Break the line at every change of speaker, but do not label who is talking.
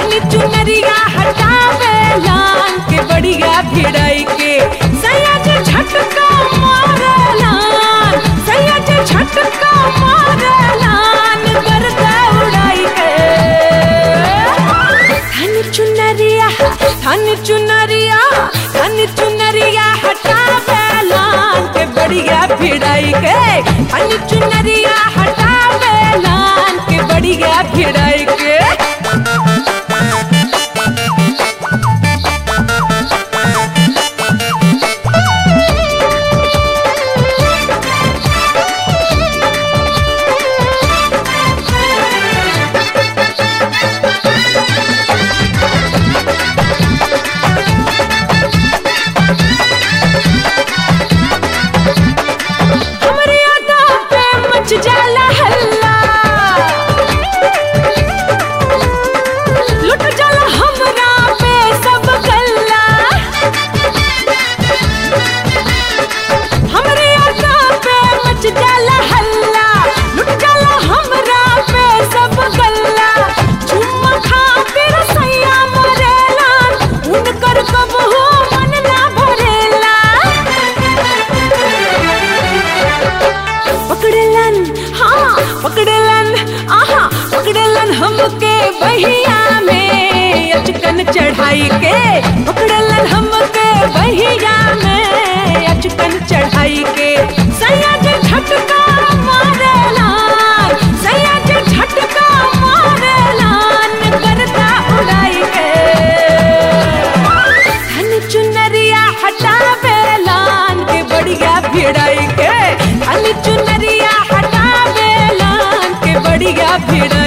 धनी चुनरिया हटावे लान के बढ़िया भिड़ाई के सयाज झटका मारे लान सयाज झटका मारे लान गर्दा उड़ाई के धनी चुनरिया धनी चुनरिया धनी चुनरिया हटावे लान के बढ़िया भिड़ाई के धनी चुनरिया हटावे लान के बढ़िया भिड़ाई के हमरे अदा पे मच जाला हल्ला लुट जाला हमरा पे सब गल्ला हमरे अदा पे मच जाला हल्ला लुट जाला हमरा पे सब गल्ला चुम्मा खातिर सैया मरेला उनकर कबहू मन ना भरेला पकड़लन हाँ पकड़लन आहा पकड़लन हमके बहिया में अचकन चढ़ाई के पकड़लन हमके बहिया में अचकन चढ़ाई के सयाज झटका मारेलान सयाज झटका मारेलान करता उड़ाई के धन चुनरिया हटावे लान के बढ़िया भिड़ाई के धन चुनरिया हटावे लान के बढ़िया भिड़ाई